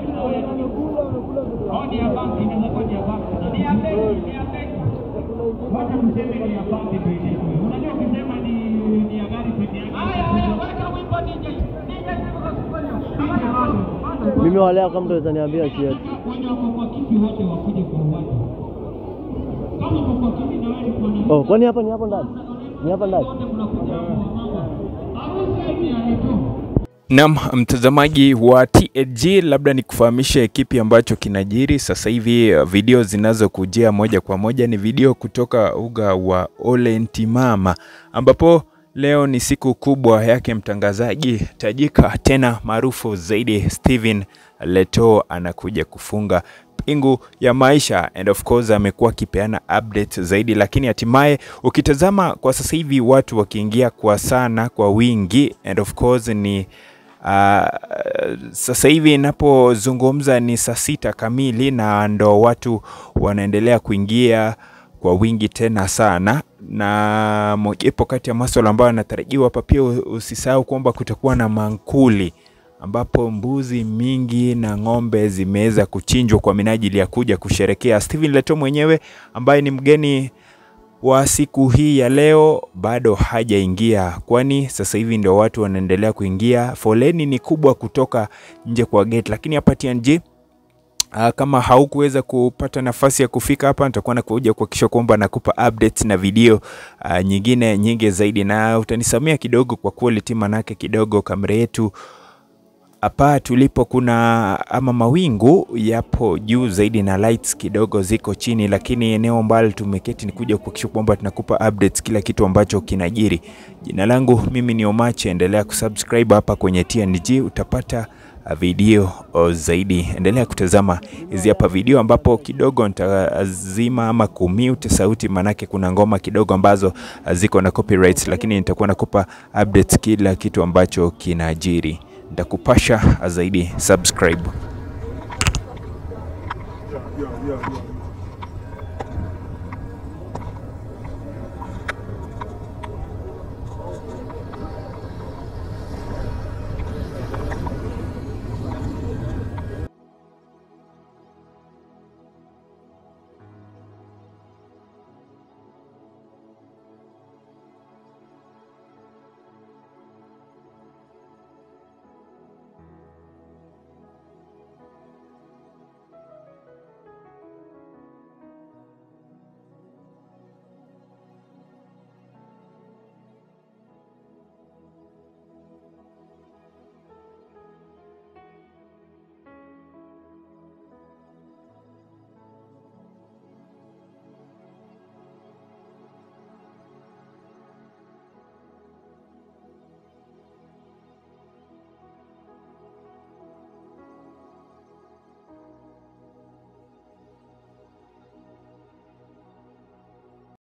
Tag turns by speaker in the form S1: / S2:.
S1: Mimi walea kama mtu ataniambia shit. Oh, kwani hapa ni hapo ndani? Ni hapa ndani?
S2: Naam, mtazamaji wa TAG, labda nikufahamishe kipi ambacho kinajiri sasa hivi. Video zinazokujia moja kwa moja ni video kutoka uga wa Ole Ntimama, ambapo leo ni siku kubwa yake mtangazaji tajika tena maarufu zaidi Steven Leto anakuja kufunga pingu ya maisha and of course amekuwa akipeana update zaidi, lakini hatimaye ukitazama kwa sasa hivi watu wakiingia kwa sana kwa wingi and of course ni Uh, sasa hivi inapozungumza ni saa sita kamili na ndo watu wanaendelea kuingia kwa wingi tena sana, na mojawapo kati ya maswala ambayo yanatarajiwa hapa pia, usisahau kwamba kutakuwa na mankuli ambapo mbuzi mingi na ng'ombe zimeweza kuchinjwa kwa minajili ya kuja kusherekea. Steven Leto mwenyewe ambaye ni mgeni wa siku hii ya leo bado hajaingia, kwani sasa hivi ndio watu wanaendelea kuingia. Foleni ni kubwa kutoka nje kwa gate, lakini hapa TNG Uh, kama haukuweza kupata nafasi ya kufika hapa, nitakuwa nakuja kuhakikisha kwamba nakupa updates na video uh, nyingine nyingi zaidi, na utanisamia kidogo kwa quality, manake kidogo kamera yetu hapa tulipo kuna ama mawingu yapo juu zaidi na lights kidogo ziko chini, lakini eneo ambalo tumeketi ni kuja kuhakikisha kwamba tunakupa updates kila kitu ambacho kinajiri. Jina langu mimi ni Omache, endelea kusubscribe hapa kwenye TNG utapata video zaidi. Endelea kutazama hizi hapa video ambapo kidogo nitazima ama kumute sauti, manake kuna ngoma kidogo ambazo ziko na copyrights, lakini nitakuwa nakupa updates kila kitu ambacho kinajiri nitakupasha zaidi. Subscribe.
S3: Yeah, yeah, yeah.